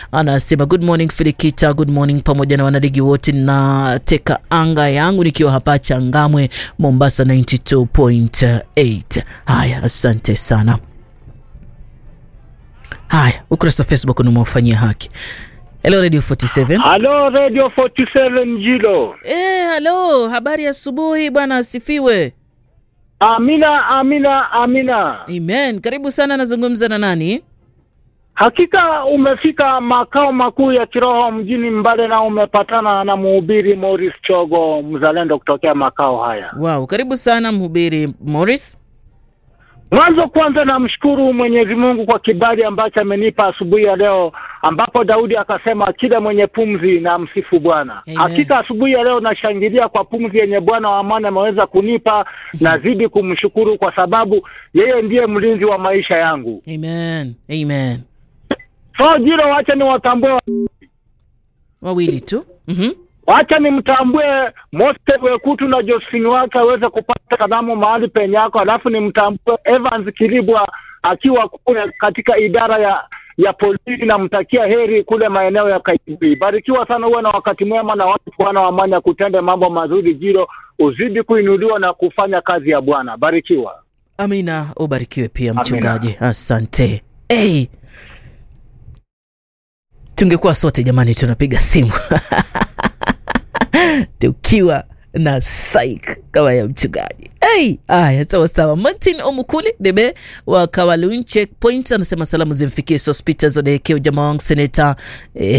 anasema good morning Filikita, good morning pamoja na wanaligi wote, na teka anga yangu nikiwa hapa Changamwe, Mombasa 92.8. Haya, asante sana. Haya, ukurasa wa Facebook unaofanyia haki. Hello Radio 47. Halo Radio 47 Jilo. Eh, halo, habari asubuhi bwana, asifiwe. Amina, amina, amina. Amen. Karibu sana, nazungumza na nani? Hakika umefika makao makuu ya kiroho mjini Mbale na umepatana na mhubiri Morris Chogo, mzalendo kutokea makao haya. Wow, karibu sana mhubiri Morris. Mwanzo kwanza namshukuru Mwenyezi Mungu kwa kibali ambacho amenipa asubuhi ya leo, ambapo Daudi akasema kila mwenye pumzi na msifu Bwana. Amen. Hakika asubuhi ya leo nashangilia kwa pumzi yenye Bwana wa amani ameweza kunipa, nazidi kumshukuru kwa sababu yeye ndiye mlinzi wa maisha yangu. Amen. Amen. So Jiro, wacha niwatambue, Wawili tu. Mhm. wacha nimtambue Mose Wekutu na Josephine wake aweze kupata kalamu mahali penye yako, alafu nimtambue Evans Kilibwa akiwa kule katika idara ya ya polisi. Namtakia heri kule maeneo ya Kaibii. Barikiwa sana, uwe na wakati mwema na watu Bwana wa amani akutende mambo mazuri. Jiro, uzidi kuinuliwa na kufanya kazi ya Bwana. Barikiwa. Amina, ubarikiwe pia Amina. mchungaji. Asante. Hey. Tungekuwa sote jamani tunapiga simu tukiwa na psych kama ya mchungaji. Hey, haya sawa sawa. Martin Omukuli Debe wa Kawalun Checkpoint anasema salamu zimfikie Sospita Zodeke, ujamaa wangu seneta eh,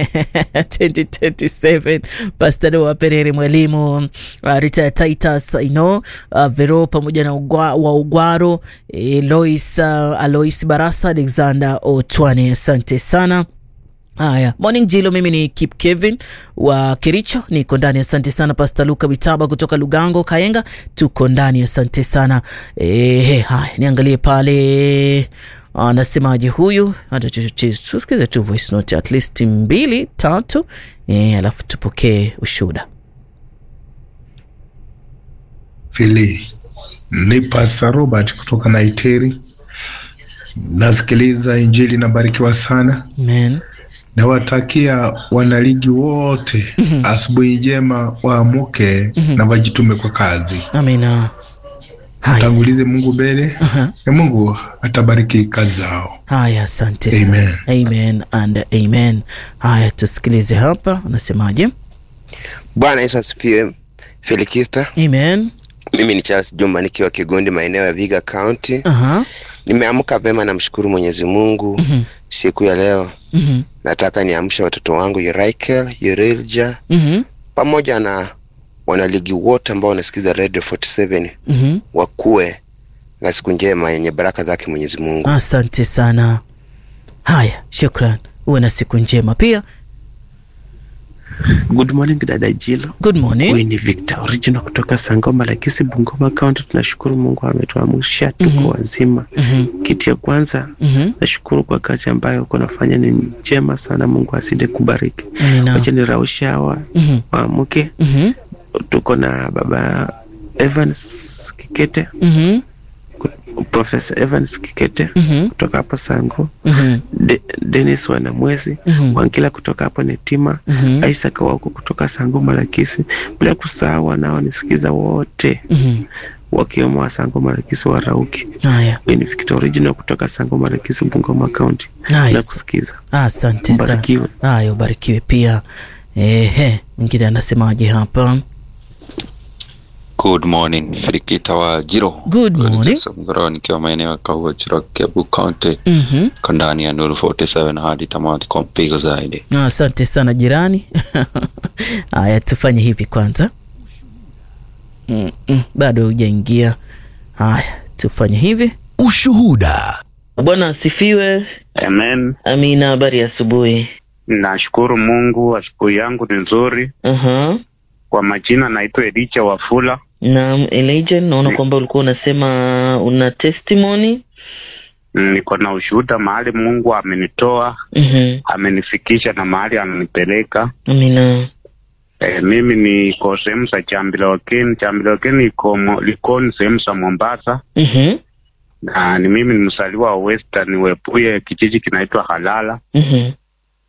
2027 Pastor wa Perere mwalimu uh, Rita Titus I know uh, Vero pamoja na ugwa, wa Ugwaro eh, Lois uh, Alois Barasa Alexander Otwane, asante sana. Haya, morning Jilo, mimi ni Kip Kevin wa Kericho, niko ndani. Asante sana Pastor Luka Bitaba kutoka Lugango Kaenga, tuko ndani. Asante sana eh. Haya, niangalie pale anasemaje huyu, hata tusikize tu voice note at least mbili tatu, eh, alafu tupokee ushuhuda. Fili ni Pastor Robert kutoka Naiteri. Nasikiliza Injili, nabarikiwa sana. Amen. Nawatakia wanaligi wote asubuhi njema, waamuke na wajitume kwa kazi. Amina. Haya, Tangulize Mungu mbele na Mungu atabariki kazi zao. haya, asante sana. Amen. Amen and amen. Haya, tusikilize hapa anasemaje. Bwana Yesu asifiwe. Felikista, Amen. mimi ni Charles Jumba nikiwa Kigondi, maeneo ya Viga County. Aha. Nimeamka vema, namshukuru Mwenyezi Mungu siku ya leo. Mhm. Nataka niamshe watoto wangu Yuraikel, Yurilja Mhm. pamoja na wanaligi wote ambao wanasikiza Radio 47 Mhm. wakuwe na siku njema yenye baraka zake Mwenyezi Mungu. Asante sana. Haya, shukran. Uwe na siku njema pia. Good morning dada Jilo. Good morning. Huyu ni Victor original kutoka Sangoma Lakisi, Bungoma County. Tunashukuru Mungu ametuamsha tuko Mhm. wazima. Mhm. Kitu ya kwanza Mhm. nashukuru kwa kazi ambayo uko nafanya ni njema sana. Mungu aside kubariki. Amina. Wacha niraushe hawa Mhm. waamke. Mhm. Tuko na baba Evans Kikete, Mhm. Professor Evans Kikete Mhm. kutoka hapo Sango, Mhm. De Dennis Wanamwezi Mhm. Wangila kutoka hapo Netima Mhm. Isaac wako kutoka Sango Malakisi, bila kusahau wanaonisikiza wote Mhm. wakiwemo wa Sango Malakisi wa Rauki. Haya. Huyu ni Victor original kutoka Sango Malakisi, Bungoma County. Nice. Na kusikiza Asante sana. Mbarikiwe. Haya, ubarikiwe pia. Ehe, mwingine anasemaje hapa? Good morning, Firikita wa Jiro. Good morning. Mgoro nikiwa maeneo ya Kahua Chira, Kiambu County, Mhm. ko ndani ya Nuru 47 hadi tamati kwa mpigo zaidi. Asante sana jirani. Haya, tufanye hivi kwanza. Mm -mm, bado hujaingia. Haya, tufanye hivi. Ushuhuda. Bwana asifiwe. Amen. Amina, habari ya asubuhi. Nashukuru Mungu, asubuhi yangu ni nzuri. Aha. Kwa majina naitwa Elicha Wafula. Naam, Elijah, naona kwamba ulikuwa unasema una testimony. Niko na ushuhuda mahali Mungu amenitoa, Mhm. amenifikisha na mahali ananipeleka. Amina. E, mimi niko sehemu za Chambilokeni. Chambilokeni iko mo- Likoni, sehemu za Mombasa, Mhm. na ni mimi ni msaliwa wa Western Webuye, kijiji kinaitwa Halala. Mhm.